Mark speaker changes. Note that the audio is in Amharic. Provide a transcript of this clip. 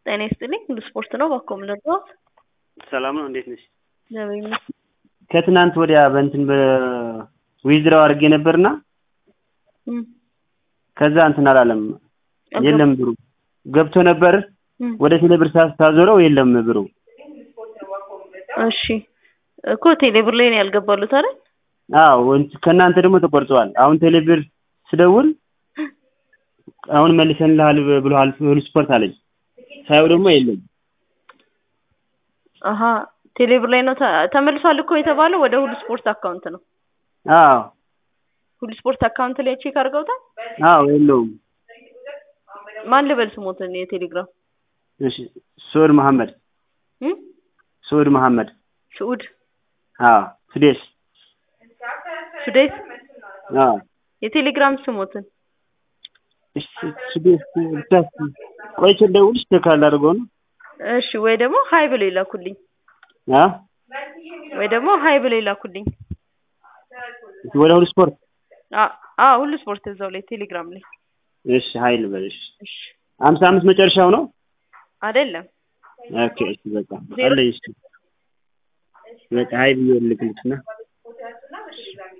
Speaker 1: ጤና ይስጥልኝ ሁሉ ስፖርት ነው ባኮ ምለርዳት
Speaker 2: ሰላም ነው እንዴት ነሽ?
Speaker 1: እግዚአብሔር ይመስገን።
Speaker 2: ከትናንት ወዲያ በእንትን በዊዝድራው አድርጌ ነበርና
Speaker 1: እም፣
Speaker 2: ከዛ እንትን አላለም የለም ብሩ ገብቶ ነበር
Speaker 1: እም፣
Speaker 2: ወደ ቴሌብር ሳዞረው የለም ብሩ
Speaker 1: እሺ እኮ ቴሌብር ላይ ነው ያልገባሉት አይደል?
Speaker 2: አዎ እንት- ከእናንተ ደግሞ ተቆርጠዋል አሁን ቴሌብር ስደውል አሁን መልሰንልሃል ብሎሃል ሁሉ ስፖርት አለኝ ሳየው ደግሞ የለም
Speaker 1: አሀ ቴሌብር ላይ ነው ተ- ተመልሷል እኮ የተባለው ወደ ሁሉ ስፖርት አካውንት ነው።
Speaker 2: አዎ
Speaker 1: ሁሉ ስፖርት አካውንት ላይ ቼክ አድርገውታል።
Speaker 2: አዎ የለውም
Speaker 1: ማን ልበል ስሞትን የቴሌግራም
Speaker 2: እሺ ሱድ መሐመድ
Speaker 1: እም?
Speaker 2: ሱድ መሐመድ
Speaker 1: ስዑድ
Speaker 2: አዎ ስዴስ
Speaker 1: ሱዴት
Speaker 2: አዎ
Speaker 1: የቴሌግራም ስሞትን
Speaker 2: እሺ ስዴስ ብቻ ቆይቼ ልደውልሽ ቼክ አላደርገው ነው
Speaker 1: እሺ ወይ ደግሞ ሀይ ብለው ይላኩልኝ
Speaker 2: አ
Speaker 1: ወይ ደግሞ ሀይ ብለው ይላኩልኝ።
Speaker 2: ወደ ሁሉ ስፖርት
Speaker 1: አ- አ ሁሉ ስፖርት እዛው ላይ ቴሌግራም ላይ
Speaker 2: እሺ ሀይል በልሽ
Speaker 1: እሺ
Speaker 2: ሀምሳ አምስት መጨረሻው ነው
Speaker 1: አይደለም
Speaker 2: ኦኬ እሺ በቃ አለኝ እሺ በቃ ሀይል ልክልሽ እና